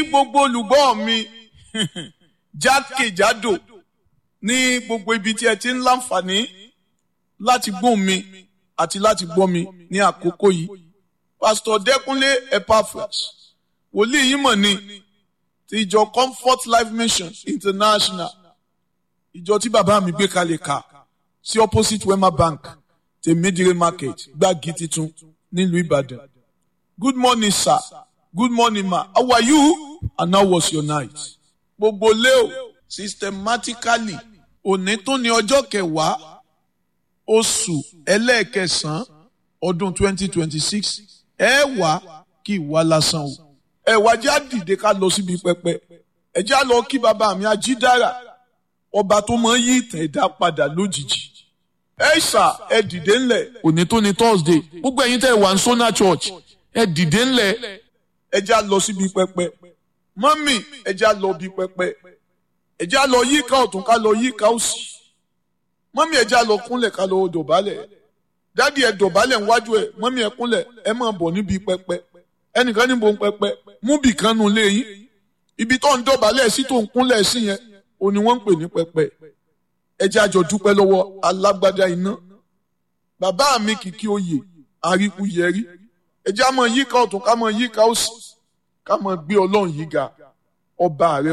gbogbo olùgbọ́ mi jákèjádò ní gbogbo ibi tí ẹ ti ń láǹfààní láti gbóhùn mi àti láti gbọ́ mi ní àkókò yìí pásítọ̀ dẹ́kunlé epaphras wòlíì yìí mọ̀ ni ti ìjọ comfort life mission international ìjọ tí bàbá mi gbé kalẹ̀ ká sí opposite wema bank tèmídìrí market gbági titun nílùú ìbàdàn good morning sir good morning ma how are you and how was your night gbogbo leo systematically òní tó ní ọjọ́ kẹwàá oṣù ẹlẹ́ẹ̀kẹsàn-án ọdún twenty twenty six ẹ wá kí ìwà lásán o ẹ wá jẹ́ àdìde ká lọ síbi pẹpẹ ẹ jẹ́ á lọ kí bàbá mi ajídára ọba tó máa ń yí ìtàn ẹ̀dá padà lójijì ẹ ṣà ẹ dìde ńlẹ̀ òní tó ní thursday gbogbo ẹ̀yin tẹ́ ẹ wà ní sona church ẹ dìde ńlẹ̀ ẹ jẹ́ á lọ síbi pẹpẹ mọ́mì ẹ jẹ́ á lọ bí pẹpẹ ẹ jẹ́ á lọ yíká ọ̀tún ká lọ yíká òsì mọ́mì ẹ jẹ́ á lọ kúnlẹ̀ ká lọ dọ̀bálẹ̀ dádì ẹ dọ̀bálẹ̀ níwájú ẹ mọ́mì ẹ kúnlẹ̀ ẹ máa bọ̀ níbi pẹpẹ ẹnìkan níbo ń pẹpẹ mú bì kan nu lé yín ibi tó ń dọ̀bálẹ̀ sí tó ń kúnlẹ̀ sí yẹn ò ní wọ́n ń pè ní pẹpẹ ẹ jẹ́ àjọ dúpẹ́ lọ́wọ́ alágbádá iná bàbá mi kìkì oyè àríkú yẹrí ẹ jẹ́ àmọ́ yíká ọ̀tún ká mọ́ yíká òsì ká mọ́ gbé ọlọ́run yìí ga ọba rẹ